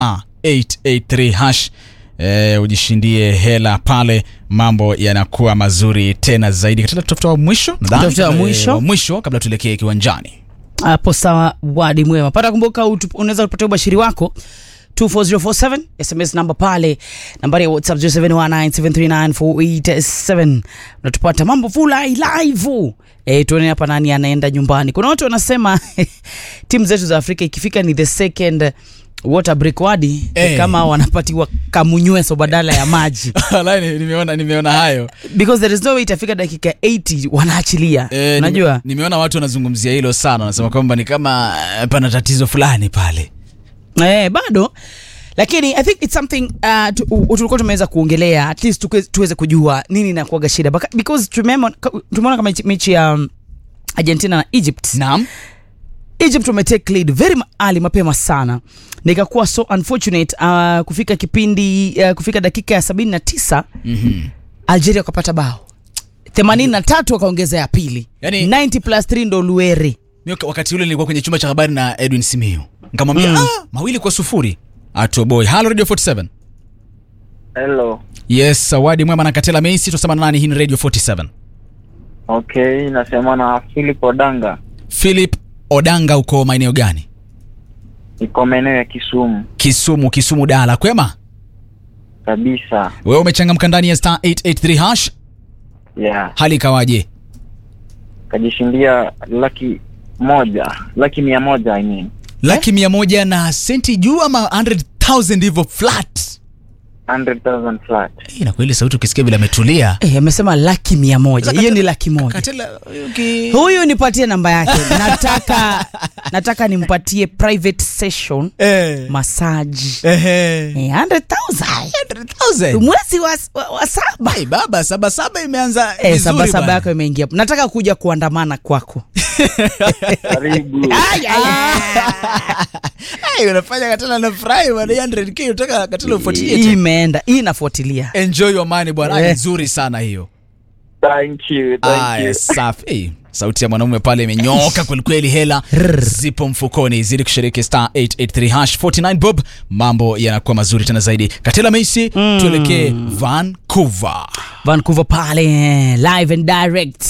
883 hash e, ujishindie hela pale, mambo yanakuwa mazuri tena zaidi. Katika tutafuta wa mwisho nadhani, Tafuta wa eh, mwisho. wa mwisho kabla tuelekee kiwanjani. hapo sawa wadi mwema pata kumbuka utu- unaweza kupatia ubashiri wako 24047 sms namba pale nambari ya whatsapp 0719739487 unatupata mambo fulai live e, tuone hapa nani anaenda nyumbani kuna watu wanasema timu zetu za afrika ikifika ni the second water break wadi Eh. kama wanapatiwa kamunyweso badala ya maji Wallahi, nimeona nimeona hayo because there is no way itafika dakika 80 wanaachilia Eh, unajua nime- nimeona watu wanazungumzia hilo sana, wanasema kwamba ni kama eh, pana tatizo fulani pale. eh, bado lakini i think it's something uh, tu, u- tulikuwa tumeweza kuongelea at least tuke- tuweze kujua nini inakuaga shida Baka- because tumeona ka- tumeona kama mechi- mechi ya um, argentina na egypt Naam. egypt wametake lead very ma- early mapema sana nikakuwa so unfortunate uh, kufika kipindi uh, kufika dakika ya 79 Mhm. algeria wakapata bao 83 wakaongeza ya pili Yani- 90 plus 3 ndo luere Mimi wak- wakati ule nilikuwa kwenye chumba cha habari na Edwin Simiyu. Nikamwambia Mm. ah, mawili kwa sufuri. Atoboy. Hello Radio 47. Hello. Yes, Zawadi Mwema na Katela Messi tusema na nani hii ni Radio 47. Okay, nasema na Philip Odanga. Philip Odanga uko maeneo gani? Niko maeneo ya Kisumu Kisumu, Kisumu Dala. Kwema? kabisa. Wewe umechangamka ndani ya star 883 hash. Yeah. Hali ikawaje? Kajishindia laki moja, laki mia moja I mean. Laki mia moja na senti juu ama 100,000 hivyo flat. 100,000 flat. Eh, na kweli sauti ukisikia vile ametulia. eh, amesema laki mia moja hiyo ni laki moja Katela okay. huyu nipatie namba yake nataka nataka nimpatie private session Eh. massage Ehe. Eh, 100,000 100,000. mwezi wa, wa, wa saba Ai baba, saba saba imeanza eh, vizuri saba saba bwana. yako imeingia nataka kuja kuandamana kwako Karibu. Ay, ay, ay. Ai, unafanya Katela na furahi bwana 100k unataka Katela ufuatilie hii tena. imeenda hii inafuatilia Enjoy your money bwana. Ai, Eh. nzuri sana hiyo. Thank you, thank Aya, you. safi. Eh, sauti ya mwanaume pale imenyoka kwelikweli, hela zipo mfukoni, zidi kushiriki star 883 hash 49 bob, mambo yanakuwa mazuri tena zaidi. Katela Messi, tuelekee Vancouver. vancouver pale live and direct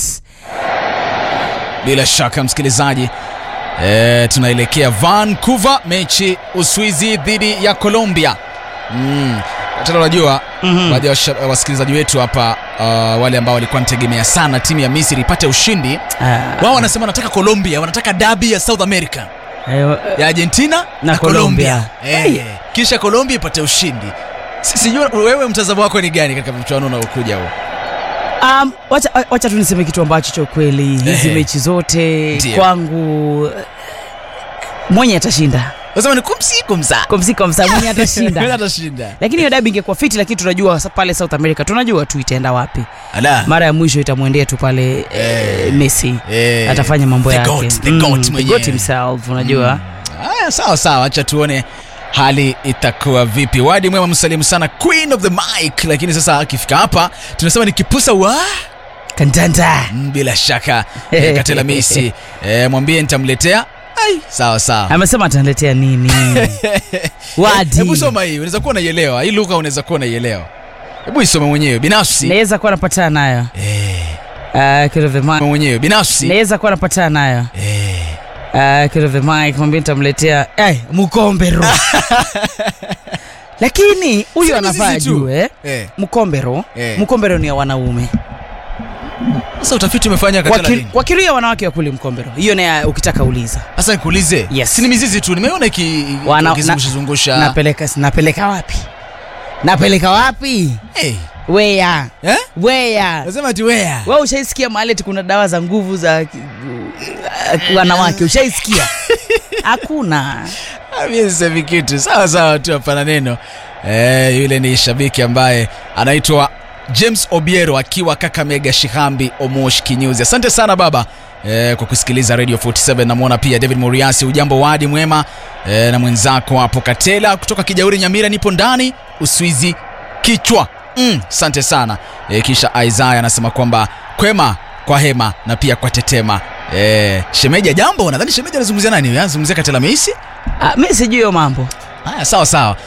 Bila shaka msikilizaji, e, tunaelekea Vancouver, mechi Uswizi dhidi ya Colombia. Mm. Tena unajua baadhi ya washa- wasikilizaji wetu hapa uh, wale ambao walikuwa wanategemea sana timu ya Misri ipate ushindi Ah, wao wanasema wanataka Colombia, wanataka dabi ya South America eh, ya Argentina Na Colombia. Eh, kisha Colombia ipate ushindi. Si- Sijui wewe mtazamo wako ni gani katika mchuano unaokuja huo? Um, wacha, wacha tu niseme kitu ambacho cha ukweli hizi Ehe. mechi zote Ndio. kwangu eh, mwenye atashinda Unasema ni kumsi kumsa. komsika msa mwenye Mwenye atashinda atashinda. lakini hiyo dabi ingekuwa fiti lakini tunajua sa- pale south america tunajua tu itaenda wapi Ala. mara ya mwisho itamwendea tu pale eh, messi Eh, atafanya mambo the yake goat, the Mm, goat the mwenyewe. goat himself unajua Aya, sawa sawa, acha tuone hali itakuwa vipi. Wadi mwema, msalimu sana Queen of the Mic, lakini sasa akifika hapa tunasema ni kipusa wa kandanda Mm, bila shaka eh, Katela Messi eh, mwambie nitamletea. Ai, sawa sawa. amesema ataniletea nini wadi Hebu soma hii, unaweza kuwa unaielewa hii lugha, unaweza kuwa unaielewa. Hebu isome mwenyewe binafsi. naweza kuwa napatana nayo Eh, uh, kid of the mic. mwenyewe binafsi. naweza kuwa napatana nayo Eh, uh, kid of the mic mwambie nitamletea hey, mkombero lakini huyu Si anafaa mizizi tu. jue eh. mkombero Eh. mkombero ni ya wanaume Sasa utafiti umefanya Katela Waki- nini? wakiria wanawake wa kuli mkombero hiyo naye ukitaka uliza Sasa nikuulize. Yes. Si ni mizizi tu, nimeona iki Wana- ikizungusha zungusha. napeleka napeleka wapi napeleka wapi Eh. weya Eh? weya Nasema ati where? we ushaisikia mahali ati kuna dawa za nguvu za uh, wanawake ushaisikia hakuna Mimi sisemi kitu. Sawa sawa tu hapana neno. Eh, yule ni shabiki ambaye anaitwa James Obiero akiwa Kakamega Shihambi Omosh Kinyuzi. Asante sana baba. Eh, kwa kusikiliza Radio 47 namwona pia David Muriasi ujambo wadi mwema eh, na mwenzako hapo Katela kutoka Kijauri Nyamira nipo ndani Uswizi kichwa mm, asante sana e, kisha Isaiah anasema kwamba kwema kwa hema na pia kwa tetema e, shemeja jambo nadhani shemeja anazungumzia nani anazungumzia Katela Meisi Ah, mi sijui hiyo mambo haya sawa sawa